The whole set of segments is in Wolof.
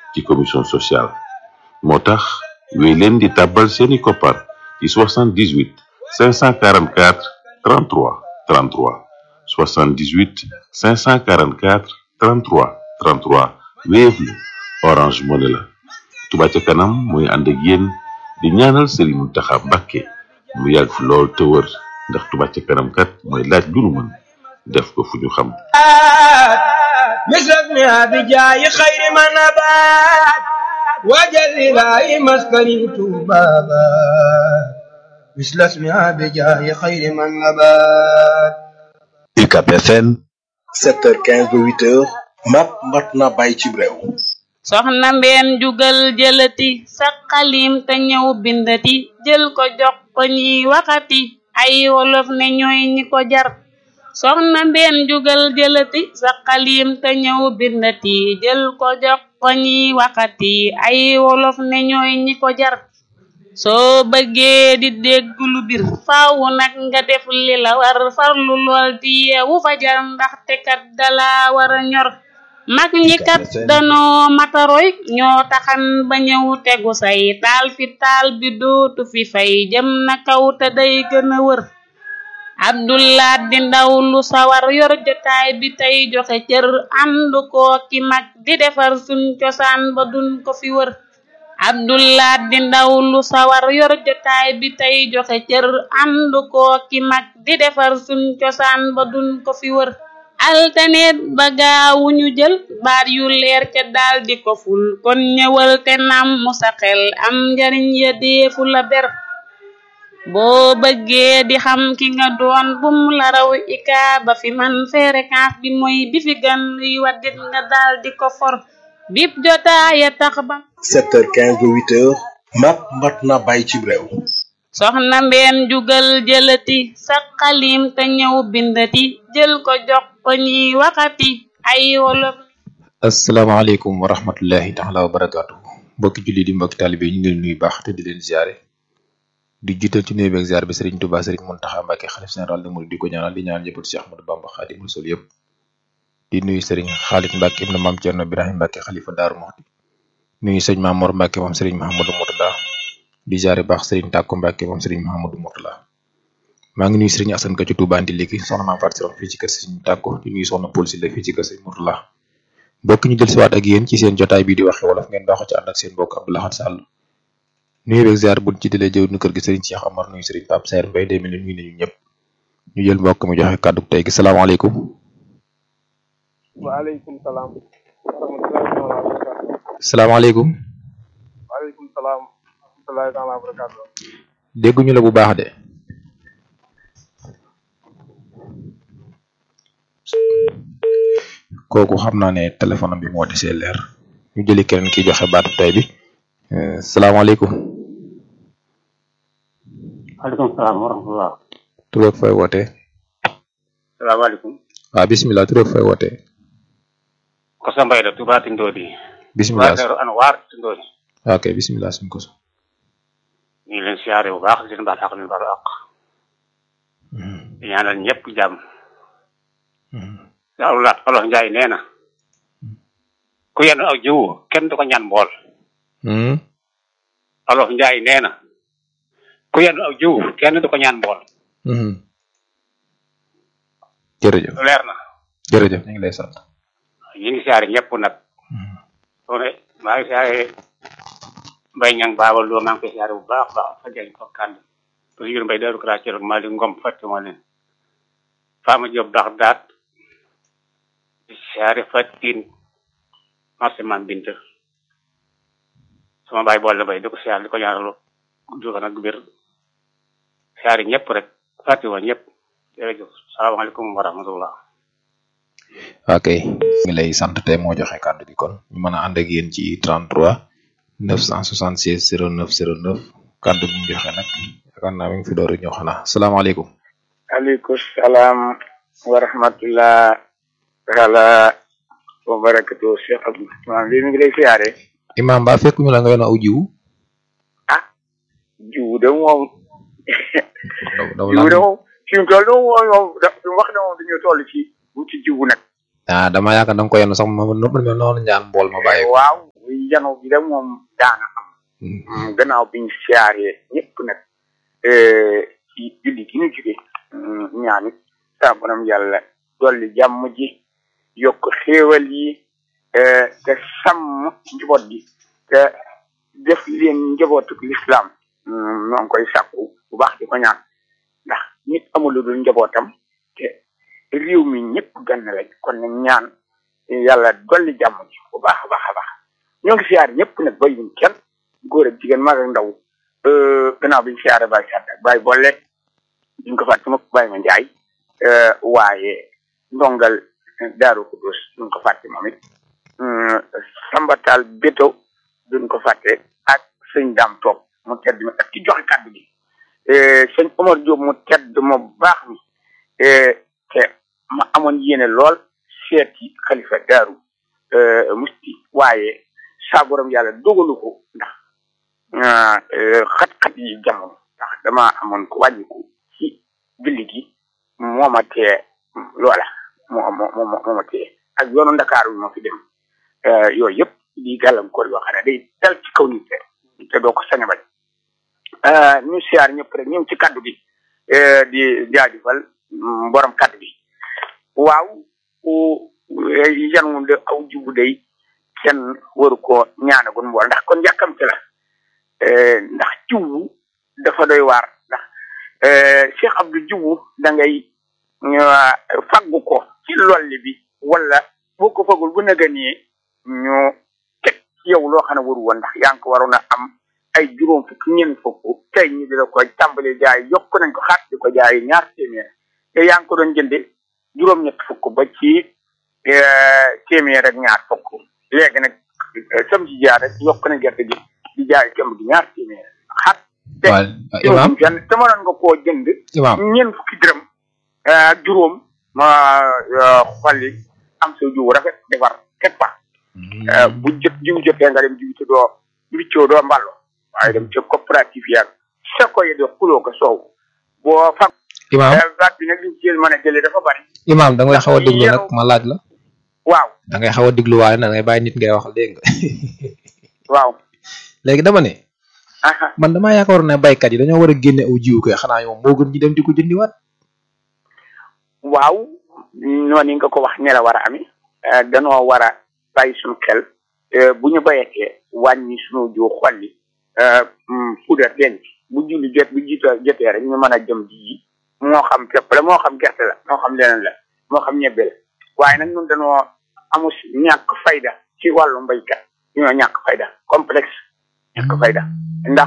ci commission sociale moo tax wéy leen di tàbbal seeni koppar ci 78 544 33 33 78 544 33 33 Wave la Orange Money la Touba ca kanam mooy ànd ak yéen di ñaanal Serigne Mountakha Mbacké mu yàgg fi lool te wër ndax Touba ca kanam kat mooy laaj lu nu mën def ko fu ñu xam مثل بجاي خير ما نبات وجل لا مسكني بابا مثل اسمها بجاي خير ما نبات UCAB FM 7h15 ba 8h mat mat na bàyyi ci réew soxna mbeen jugal jëlati sa xalim te ñëw bindati jël ko jox ko ñiy waxati ay wolof ne ñooy ñi ko jar soxna mbeen jugal jëlati sa xalim te ñëw bindati jël ko jox ko ñiy waxati ay wolof ne ñooy ñi ko jar soo bëggee di dégg lu bir faaw nag nga def li la war farlu lool di yeewu fajar ndaxte kat dala war a ñor mag ñi kat danoo mataroy ñoo taxan ba ñëw tegu say taal fi taal bi dootu fi fay jëm na kaw te day gën a wër abdullah di ndaw lu sawar yor jotaay bi tey joxe cër ànd koo ki mag di defar suñ cosaan ba duñ ko fi wër abdullah di ndaw lu sawar yor jotaay bi tey joxe cër ànd koo ki mag di defar suñ cosaan ba duñ ko fi wër altaneet ba gaawu ñu jël baat yu leer ca daal di ko ful kon ñëwal te nam mu sa xel am njariñ ya deefu la ber boo bëggee di xam ki nga doon bum la raw ika ba fi man fréquence bi mooy bi fi gan luy waddit nga daal di ko for bip jotaaya tax ba 7h15 ba 8h mat mat na bàyyi ci réew soxna mbeen jugal jëlati sa xalim te ñëw bindati jël ko jox ko ñiy waxati ay wolof asalaamaaleykum wa rahmatullahi taala wa barakaatu mbokki julli di mbokki taalibe ñu ngi leen nuyu baax te di leen ziare di jiital ci nuyu beeg ziar bi Serigne Touba Serigne Mountakha Mbacké xalif général des mourides di ko ñaanal di ñaanal njabootu Cheikh Ahmadou Bamba Khadimu Rasul yëpp di nuyu Serigne Khalid Mbacké ibn Mame Thierno Birahim Mbacké xalifa Daaru Muxti nuyu sëñ Maam Mor Mbacké moom Serigne Mahamadou Mourtada di ziare baax Serigne Tàkko Mbacké moom Serigne Mahamadou Mourtada maa ngi nuyu Serigne Assane Ka ci Touba Andi léegi soxna Maam Fatou Sirom fii ci kër Serigne Tàkko di nuyu soxna Paul Sylla fii ci kër Serigne Mourtada mbokk ñu del siwaat ak yéen ci seen jotaay bi di waxe wolof ngeen baaxoo ci ànd ak seen mbokk Abdou Lahad Sall nuyu beeg ziar buñ ci dalee jëw nu kër gi Serigne Cheikh Amar nuyu Serigne Pape Saer Mbaye day mel ni nuyu nañu ñëpp ñu jël mbokk mi joxe kàddu tey gi salaamaaleykum waaleykum salaam wa rahmatullahi taala wa barakatu salaamaaleykum waaleykum salaam wa rahmatullahi taala wa barakatu dégguñu la bu baax de kooku xam naa ne téléphone am bi moo desee leer ñu jëli keneen ki joxe baatu tey bi salaamaaleykum maaleykum salaam wa rahmatullah tur ak fay wootee salaamaaleykum waaw bisimilah tur ak fay wootee ko sa mbay la Touba Tindodi bisimilah Touba Daaru Anwar Tindodi ok bisimilah suñ ko so ñu ngi leen siyaare bu baax di leen baal àq leen baal àq di ñaanal ñëpp jàmm alolat olof njaay nee na ku yenn aw jiwu kenn du ko ñaan mbool olof njaay nee na ku yenn aw jiwu kenn du ko ñaan mbool jërëjëf leer na jërëjëf ñu ngi lay sant ñu ngi siyaare ñëpp nag soo ne maa ngi siyaare mbay ñang baaba loo maa ngi koy siyaare bu baax baax fa jañ ko kànd parce que mbay daaru kara cër maa li ngom fàtte ma leen faama job baax daat siyaare fatin marché man bint sama baay boole bay di ko siyaare di ko ñaanal gudd fan ak wér siyaare ñëpp rek fàtte wa ñëpp jërëjëf salaamaaleykum wa rahmatullah ok ngi lay sant tey moo joxe kàddu gi kon ñu mën a ànd ak yéen ci 33 976 09 09 kàddu gi ñu joxe nag yaakaar naa mi ngi fi door a ñëw xanaa salaamaaleykum aleykum salaam wa rahmatullah taala wa barakatu Cheikh Abdou maanaam lii mi ngi lay siyaare imam ba fekk ñu la nga yoon aw jiwu ah jiwu de moom daw jiwu de moom fi mu toll moom moom da fi mu wax ne moom dañoo toll ci bu ci jiwu nag ah dama yaakaar da nga ko yenn sax ma ma noonu ñaan mbool ma bàyyi ko waaw oui jano bi da moom daana am gannaaw biñ siyaaree ñëpp nag ci julli gi ñu jóge ñaanit saa borom yàlla dolli jàmm ji yokk xéewal yi te sàmm njaboot gi te def leen njabootuk lislaam ñoo ngi koy sàkku bu baax di ko ñaan ndax nit amul lu dul njabootam te réew mi ñëpp gann lañ kon nag ñaan yàlla dolli jàmm ji bu baax a baax a baax ñoo ngi siyaar ñëpp nag bayuñ kenn góor ak jigéen mag ak ndaw gannaaw biñ siyaare bàyyi sàdd ak bàyyi boole duñ ko fàtte mukk bàyyi ma njaay waaye ndongal daaru xudus duñ ko fàtte moom it sambatal béto duñ ko fàtte ak sëñ daam toog mu tedd mi ak ki joxe kàddu gi sëñ Omar Diop mu tedd mu baax mi te ma amoon yéene lool seeti xalifa daaru musti waaye saa borom yàlla dogalu ko ndax xat-xat yi jamono ndax dama amoon ko wàññiku ci julli gi moo ma tee loola moo moo moo moo ma tee ak yoonu ndakaaru moo fi dem yooyu yëpp di gàllankoor yoo xam ne day dal ci kaw nit te doo ko sañ a bañ ñu siyaar ñëpp rek ñëw ci kaddu gi di jaajëfal borom kaddu gi waaw yan moom de aw jubu day kenn waru ko ñaanagun mbool ndax kon yàkkamte la ndax jiwu dafa doy waar ndax Cheikh Abdou jiwu da ngay faggu ko ci lolli bi wala boo ko fagul bu nëgënee ñu teg ci yow loo xam ne waru woon ndax yaa ngi ko waroon a am ay juróom fukk ñeent fukk tey ñu di la ko tàmbali jaay yokk nañ ko xaat di ko jaay ñaar téeméer te yaa ngi ko doon jënde juróom-ñett fukk ba ci téeméer ak ñaar fukk léegi nag sam ci jaar rek yokk na gerte gi di jaay kemb gi ñaar téeméer xat te imaam fenn te mënoon nga koo jënd imaam ñeent fukki dërëm ak juróom ma xolli am sa jiwu rafet defar keppa bu jot jiw jotee nga dem jiw te doo mbiccoo doo mballo waaye dem ca coopérative yaag sa ko ye de xuloo ko soow boo fag imaam baat bi nag liñ ci mën a jëlee dafa bari imaam da ngay xaw a déglu nag ma laaj la waaw da ngay xaw a déglu waaye nag da ngay bàyyi nit ngay waxal dégg nga waaw léegi dama ne aha man damaa yaakaaroon ne baykat yi dañoo war a génne aw jiwu koy xanaa yow moo gën ñu dem di ko jëndiwaat waaw noonu nga ko wax ne la war a ami danoo war a bàyyi suñu xel bu ñu bayatee wàññi suñu jiw xolli puudar denc bu julli jot bu jiita jotee rek ñu mën a jëm ji yi moo xam pepp la moo xam gerte la moo xam leneen la moo xam ñebbe la waaye nag ñun dañoo amus ñàkk fayda ci wàllu mbaykat ñoo ñàkk fayda complexe ñàkk fayda ndax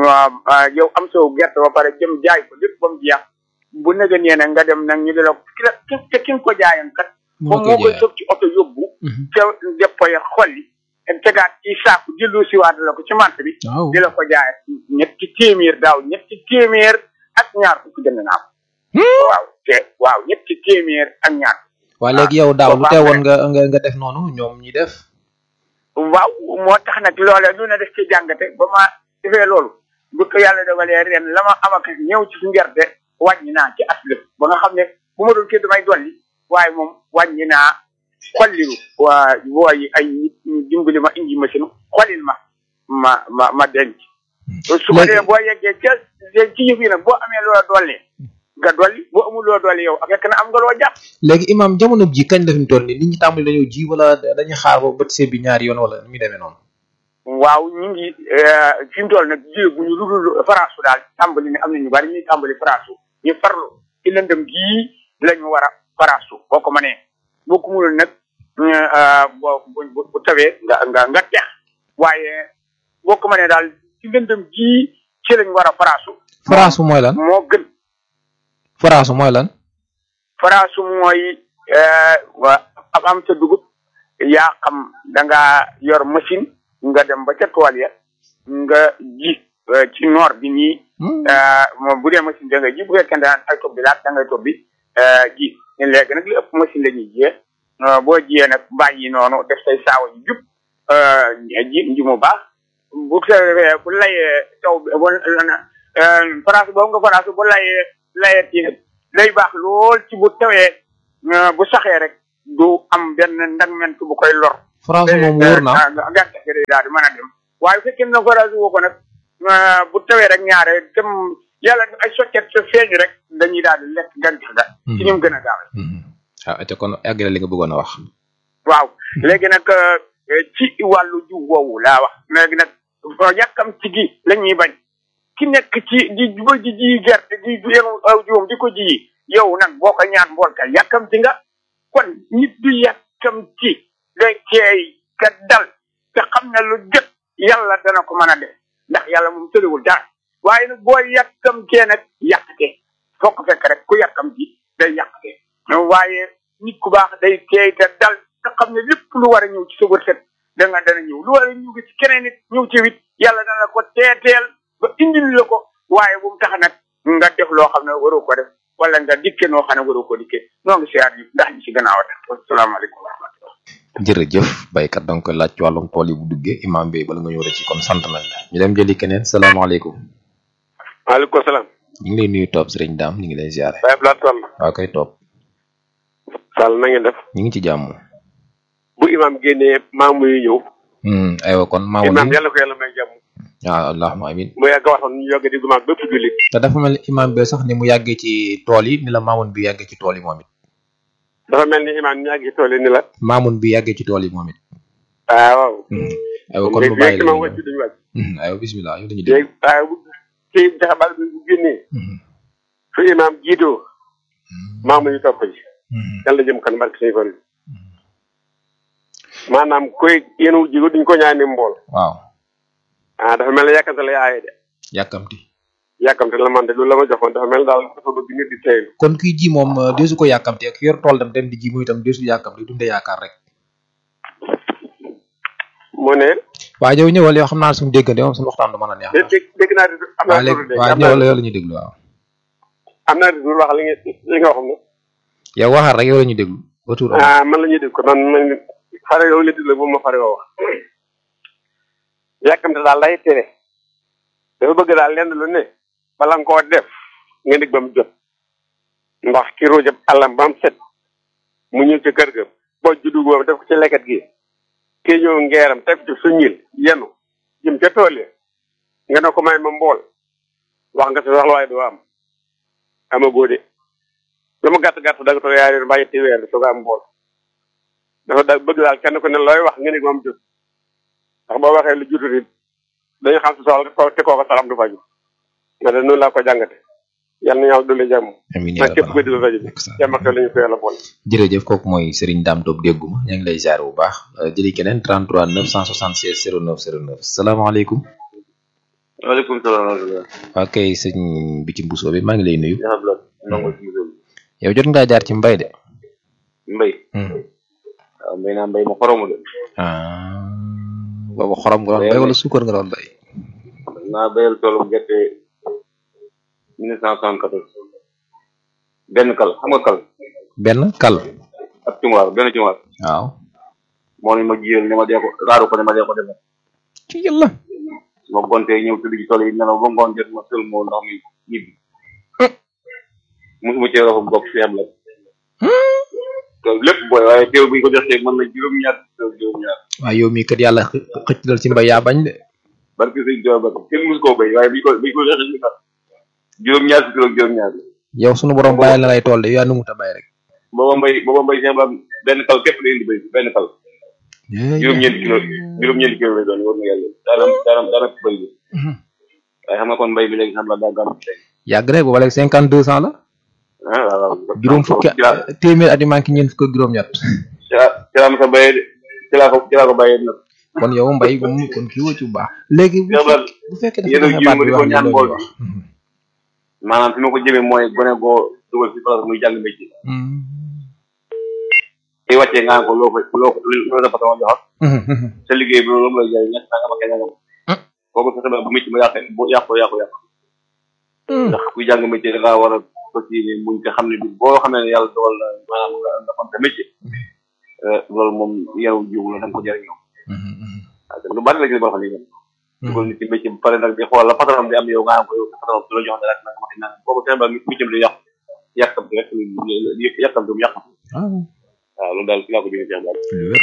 yow am sa gerte ba pare jëm jaay ko lépp ba mu jeex bu nega nee na nga dem nag ñu di la ki la ki ki nga ko jaayoon kat moom moo koy sëf ci oto yóbbu ca déppoye xolli tegaat ci saaku jëllu siwaat la ko ci mant bi waaw di la ko jaay ñetti téeméer daaw ñetti téeméer ak ñaar fukk jënd naa ko waaw te waaw ñetti téeméer ak ñaar waa léegi yow daaw lu teewoon nga nga nga def noonu ñoom ñi def waaw moo tax nag loolee lu ne def ci jàngate ba ma defee loolu bu ko yàlla dogalee ren la ma am ak ñëw ci su ngerte wàññi naa ci aslëf ba nga xam ne bu ma doon kii damay dolli waaye moom wàññi naa xollilu waa wooyi ay nit ñu dimbali ma indi machine xollil ma ma ma ma denc su ko dee boo yeggee ca ci yëf yi nag boo amee loola dolli nga dolli boo amul loo dolli yow fekk na am nga loo jàpp léegi imaam jamono ji kañ la fi mu toll nii nit ñi tàmbali dañoo ji wala dañuy xaar ba bët see bi ñaari yoon wala nu muy demee noonu waaw ñu ngi fi mu toll nag jéeguñu lu dul faraasu daal tàmbali ne am na ñu bari ñuy tàmbali faraasu ñu farlu ci lëndëm gii la ñu war a faraasu boo ko mënee boo ko mënul nag boo bu bu tawee nga nga nga tex waaye boo ko mënee daal ci lëndëm gii ci lañ war a faraasu faraasu mooy lan moo gën faraasu mooy lan faraasu mooy wa am sa dugub yaa xam da nga yor machine nga dem ba ca tool ya nga ji ci noor bi nii moom bu dee machine da nga ji bu fekkee da ay tob bi laat da ngay tob bi ji léegi nag li ëpp machine la ñuy jiyee boo jiyee nag bàyyi noonu def say saawa yu jub ji nji mu baax bu tawee bu layee taw bi bu faraasu boobu nga faraasu bu layee layee tii nag day baax lool ci bu tawee bu saxee rek du am benn ndagment bu koy lor France moom wóor na ah gàncax gi day daal di mën a dem waaye bu fekkee ne forage woo ko nag ah, bu tawee rek ñaare dem yàlla ay soccet sa feeñ rek dañuy daal di lekk gàncax ga ci ñu gën a gaaw ah te kon àggale li nga bëggoon a wax waaw léegi nag eh, ci wàllu jiw woowu laa wax léegi nag fa yàkkam ci gi la ñuy bañ ki nekk ci di ba ji ji gerte di yenu aw jiwam di ko ji yow nag boo ko ñaan mbool ka yàkkam ci nga kon nit du yàkkam ci day teey ka dal te xam ne lu jot yàlla dana ko mën a def ndax yàlla moom tëriwul dara waaye nag boo yàkkam cee nag yàqte foo ko fekk rek ku yàkkam ci day yàqte waaye nit ku baax day teey te dal te xam ne lépp lu war a ñëw ci sa wërsëg da nga dana ñëw lu war a ñëw ci keneen nit ñëw ci wit yàlla dana ko teeteel ba indil la ko waaye bu mu tax nag nga def loo xam ne waroo ko def wala nga dikke noo xam ne waroo ko dikke noo ngi siyaar yi ndax ñi ci gannaaw a tax asalaamaaleykum wa rahmatullah jërëjëf baykat da nga koy laaj ci wàllum tool yi bu duggee imam bi bala nga ñëw rek ci kon sant nañ la ñu dem jëli keneen salaamaaleykum maaleykum salaam. ñu ngi lay nuyu topp sëriñ daam ñu ngi lay ziare Baye Abdoulaye Sall. waaw koy topp Sall na ngeen def. ñu ngi ci jàmm bu imam génnee maamu yu ñëw. Hmm, aywa kon maamu imam ni yàlla ko yàlla may jàmm. waaw allahuma amin mu yàgg a waxoon ñu yogg di gumaag bépp jullit. te dafa mel ni imam bi sax ni mu yàggee ci tool yi ni la maamun bi yàggee ci tool yi moom it dafa mel ni imam ñu yàgg ci tool yi ni la. maamun bi yàggee ci tool yi moom it ah waaw. aywa kon mu bàyyi léegi la imam ñu wàcc duñu wàcc. Hmm, aywa bismillah yow dañuy dégg léegi ah bu kii jaxabal bi bu génnee. su imam jiitoo. maamu ñu topp ji. yàlla jëm kan barke suñu fan. maanaam koy yéen jigo duñ ko ñaani mbool. waaw ah dafa mel ne yàkkamte lay aaye de. yàkkamti yàkkamte la man de loolu la ma joxoon dafa mel daal dafa bëgg nit di teylu. kon kuy ji moom euh, deesu ko yàkkamti ak yor tool dem dem di ji muy itam deesu yàkkamti dunde yaakaar rek mu ne. waaye yow ñëwal yow xam naa suñu déggante moom suñu waxtaan du mën a neex dé- dégg dégg naa di am waaw naa léegi dégg waaw am ñëwal naa yow la ñuy déglu waaw am naa di wax li nga li nga wax ne. yow waxaat rek yow la ñuy déglu retour am ah man la ñuy dégg ko man man xare yow la déglu bu ma fare woo wax. yàkkamte daal lay tere. dafa bëgg daal lenn lu ne. bala nga koo def nga nekk ba mu jot. ndax ki ruujab àllam ba mu set. mu ñëw ci kër ga. boo juddu boobu def ko ci lekkat gi. kii ñëw ngeeram teg ci suñil yenu jëm ca tool ya nga ne ko may ma mbool. wax nga sa soxla waaye doo am. amagoo de. lu mu gàtt gàtt da nga toog yaari mbaa ñetti weer soog a am mbool. dafa da bëgg daal kenn ku ne looy wax nga ne moom jot ndax boo waxee lu jutut it dañu xam si soxla ko te kooku saxam du faju nga de noonu laa ko jàngate yal na yàlla dolli jàmm amiin nag képp koy déglu rajo bi jàmm ak la ñu ko yàlla boole jërëjëf kooku mooy Serigne Dame Top dégguma ñaa ngi lay ziar bu baax Euh, jëli keneen 33 976 09 09 salaamaaleykum waaleykum salaam wa rahmatulah. waa kay sëñ bi ci mbusoo bi maa ngi lay nuyu yaa xam nangu ci musal yow jot ngaa jaar ci mbay de mbay. waaw mbay naa mbay ma xoromu de. ah boobu xorom nga doon bay wala suukar nga doon bay naa bayal toolu gerte 1974. benn kal xam nga kal. benn kal ak cumwaar benn cumwaar. waaw moo ne ma jiyal ne ma dee ko raaru ko ne ma dee ko defee. ci yàlla su ma gontee ñëw tëdd ci tool yi nelaw ba ngoon jot ma sël moo ndox mi ñibbi. musuma cee roxum gopp fi am la. loolu lépp booy waaye teew bi ñu ko joxee mën na juróom-ñaar juróom-ñaar. waaye yow mii kat yàlla xë- xëcc dal ci mbay yaa bañ de barke sëñ Tuubaa barke kenn musu koo béy waaye bi ñu ko bi ñu ko joxee ñu sax juróom-ñaar si kilo juróom-ñaar la. yow sunu borom bàyyil na lay tool de yow yaa numut a bay rek booba mbay booba mbay Cheikh Ibrahima benn kal képp la indi béy benn kal juróom-ñeenti kilo juróom-ñeenti kilo lay doon war na yàlla daanam daanam daanam bëy bi waaye xam nga kon mbay bi léegi xam la daa gàmm yàgg rek booba léegi cinquante deux cent la ah waaw waaw juróom fukki téeméer at yu manqué ñeent fukk ak juróom-ñett ci laa ci laa ma sa bayee de ci laa ko ci laa ko bayee nag kon yow mbay bu mu kon kii woo ci bu baax léegi bu Cheikh Ibrahima bu fekkee dafa yéen a joxe jiw baat ma bi di ko wax ni ñaan loolu bool wax bi maanaam fi ma ko jëmee mooy gone goo dugal si place muy jàng métier tey wàccee nga naan ko loo ko loo ko loo dafa sama jox sa liggéey bi loolu lay jaay ñett nangam ak nangam kooku fexe ba bu métier ma yàqee bu yàqoo yàqoo yàqu ndax kuy jàng métier da ngaa war a fas yéene muñ te xam ne bi boo xam ne yàlla dogal na maanaam nga nga xam te métier loolu moom yaru jiw la da nga ko jëriñoo waaw te lu bari la gis boo xam ne nii dugal nit ci métier ba pare nag di xool la patron bi am yow nga am ko yow sa patron du la jox dara nag ma naan kooku fexe ba métier bi di yàqu yàqam rek yàqam du mu yàqam waaw loolu daal ci laa ko jëlee Cheikh Bara lu wér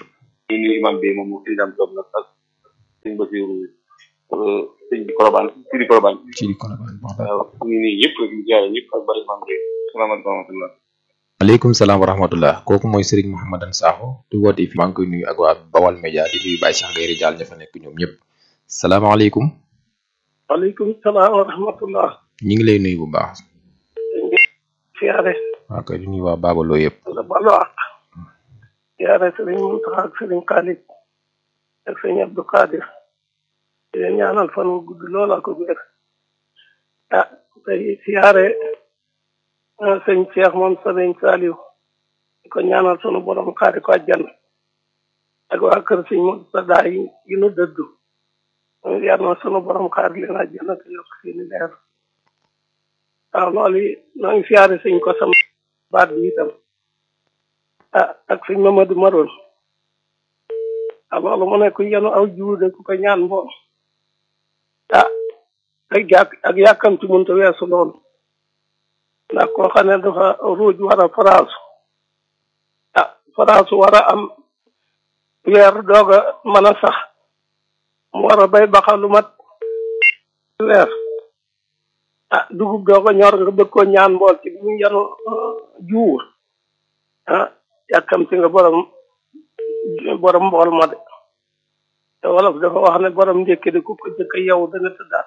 ñu nuyu imam bi moom sëñ Dame Diop nag ak sëñ Basiru sëñ bi Korobaan Sidi Korobaan ci di Colobane wax dëgg. waaw ñu nuyu ñëpp rek ñu jaay ñëpp ak bari imam bi salaamaaleykum wa rahmatullah maaleykum salaam wa rahmatullah kooku mooy Serigne Mouhamadan Sakho di woote fi maa ngi koy nuyu ak waa Bawal Média di nuyu Baye Cheikh Gayri Diall ña fa nekk ñoom ñëpp salaamaaleykum waaleykum salaam wa rahmatullah ñi ngi lay nuyu bu baax siyaare waa kay di nuyu waa Babaloo yëpp la balu àq siyaare sëriñ Muntaxa ak sëriñ Xaalid ak sëriñ Abdou Kadir di leen ñaanal fan wu gudd lool ak wér ah tey siyaare ah, sëñ Cheikh moom sëriñ Saliou di ko ñaanal sunu borom xaari ko àjjana ak waa kër sëñ Murtada yi yi nu dëddu yar na sunu borom xaari leen àjjana te yokk seeni leer waaw loolu yi noo ngi siyaare sëñ ko sama baat bi itam ah ak sëñ Mamadou Maroon ah loolu mu ne ku yenu aw jiwu de ku ko ñaan mboom ah ak yàq ak yàkkamti mënta weesu loolu ndax koo xam ne dafa ruuj war a faraasu ah faraasu war a am weer doog a mën a sax mu war a bay baxa lu mat weer ah dugub doog a ñor nga bëgg koo ñaan mbool ci bu yenu jiwu ah yàkkamti nga borom borom mbool ma de te wolof dafa wax ne borom ndékki de ku ko jëkk yow da nga tëddaat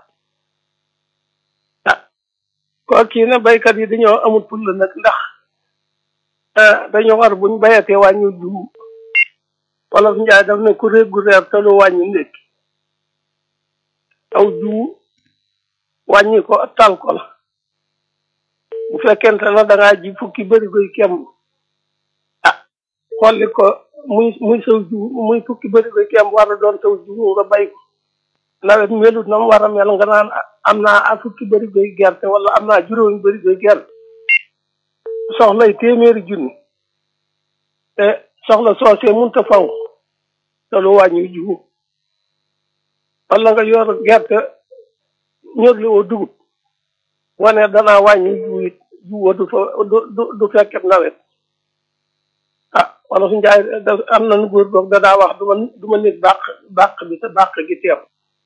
ah koo kii ne baykat yi dañoo amul fulla nag ndax ah dañoo war buñ bayatee wàññi jiwu wolof njaay daf ne ku réeg gu reer te lu wàññi ndékki aw jiwu wàññi ko tal ko la bu fekkente ne da ngaa ji fukki bëri koy kemb ah xolli ko muy muy saw jiwu muy fukki bëri koy kemb war a doon saw jiwu nga bay ko nawet melut na mu war a mel nga naan am naa a fukki bëri koy gerte wala am naa juróomi bëri koy gerte soxlay téeméeri junni te soxla soosee munta faw te lu wàññi jiwu wala nga yor gerte ñor li woo dugub wane danaa wàññi jiwu it jiwu du fa du du du fekket nawet ah wala su njaay da am na nu góor goog danaa wax du ma du ma nit bàq bàq bi te bàq gi teew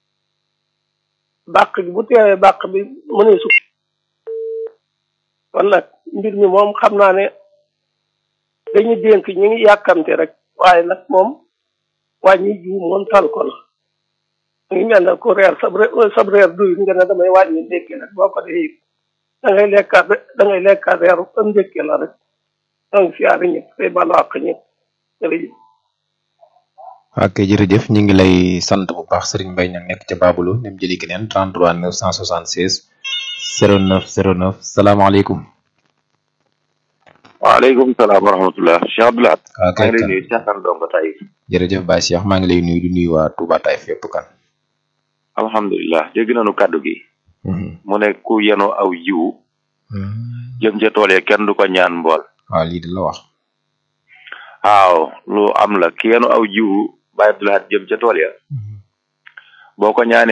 bàq gi bu teewee bàq bi mënee su kon nag mbir mi moom xam naa ne dañu dénk ñi ngi yàkkamte rek waaye nag moom wàññi jiwu moom tal ko la mu ngi mel ne ku reer sab reer sab reer duy nga ne damay wàññi ndékki rek boo ko defee da ngay lekkaat da ngay lekkaat reeru am ndékki la rek donc siyaare ñëpp tey balu àq ñëpp jërëjëf ok jërëjëf ñu ngi lay sant bu baax Serigne Mbaye ña nekk ca Babaloo dem jëli keneen 33 976 09 09 salaamaaleykum. waaleykum salaam wa rahmatulah Cheikh Abdoulaye. waaw maa ngi lay nuyu Cheikh Kane Ndongo Taïf. jërëjëf Baye Cheikh maa ngi lay nuyu di nuyu waa Touba Taïf fépp kan. alhamdulilah dégg nañu kàddu gi. mu ne ku yenu aw jiwu. jëm ca tool ya kenn du ko ñaan mbool. waaw lii di la wax. waaw lu am la ki yenu aw jiwu Baye Abdoulaye jëm ca tool ya. boo ko ñaanee